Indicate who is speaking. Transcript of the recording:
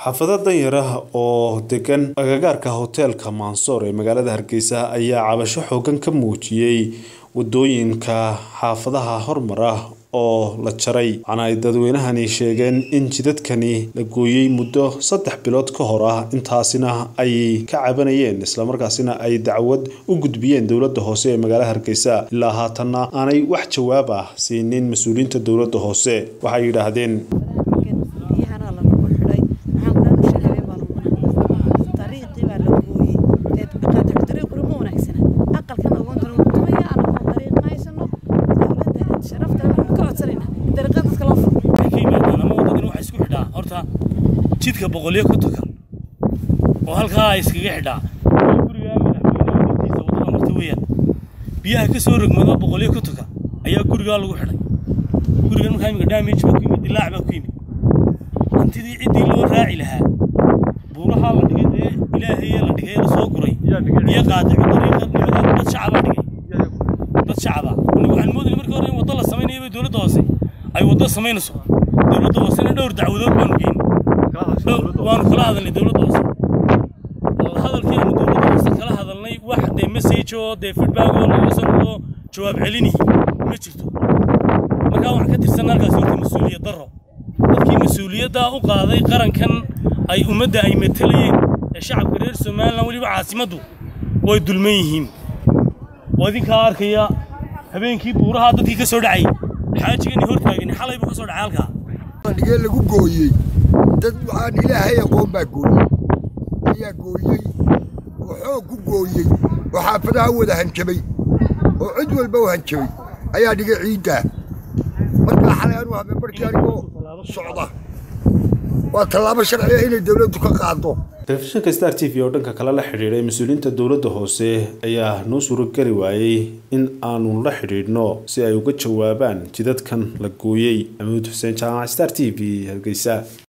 Speaker 1: xaafado danyar ah oo degan agagaarka hoteelka mansoor ee magaalada hargeysa ayaa cabasho xoogan ka muujiyey wadooyinka xaafadaha hormar ah oo la jaray waxaana ay dadweynahani sheegeen in jidadkani la gooyey muddo saddex bilood ka hor ah intaasina ay ka cabanayeen islamarkaasina ay dacwad u gudbiyeen dowladda hoose ee magaalada hargeysa ilaa haatanna aanay wax jawaab ah siinin mas-uuliyiinta dowladda hoose waxay yidhaahdeen
Speaker 2: jidka boqolyo ku tukan oo halkaa iskaga xidhaa gurigaa madaxweynaha hortiisa wadada marta weeyaan biyaha ka soo rogmado boqolyo ku tukan ayaa gurigaa lagu xidhay gurigan markaa imika damage baa ku yimid dilaac baa ku yimid hantidii ciddii loo raaci lahaa buurahaa la dhigay ee ilaahayee la dhigay la soo guray iyo qaadico dariiqa nimadeed dad shacabaa dhigay dad shacaba anigu waxaan moodayay markii hore in waddo la samaynayo bay dowladda hoose ay waddo samaynayso dowladda hoosena dhowr dacwadood baanu geynay waanu kala hadalnay dowladda hoose hadalkii aanu dowladda hoose kala hadalnay wax dee message oo dee feedback oo laga soo noqdo jawaab celinihi ma jirto markaa waxaan ka tirsan halkaas horta mas-uuliyad darro dadkii mas-uuliyaddaa u qaaday qarankan ay ummadda ay matalayeen ee shacabka reer somalilan weliba caasimaddu way dulman yihiin oo idinkaa arkaya habeenkii buurahaa dadkii ka soo dhacay xaajigani hortaagani xalay buu ka soo dhacay halkaa
Speaker 3: dhigee lagu gooyey dad waxaan ilaahay aqoon baa gooyey ayaa gooyey oo xoog ku gooyey oo xaafadaha wada hanjabay oo cid walba u hanjabay ayaa dhigay ciiddaa markaa xalay anuu habeen barkii anigoo socda waa tallaabo sharciya inay dowladdu ka qaado
Speaker 1: telefishinka star t v oo dhanka kale la xidhiidhay mas-uuliyiinta dowladda hoose ayaa noo suurogeli waayey in aanu la xidhiidhno si ay uga jawaabaan jidadkan la gooyey amuud xuseen jaamac star t v hargeysa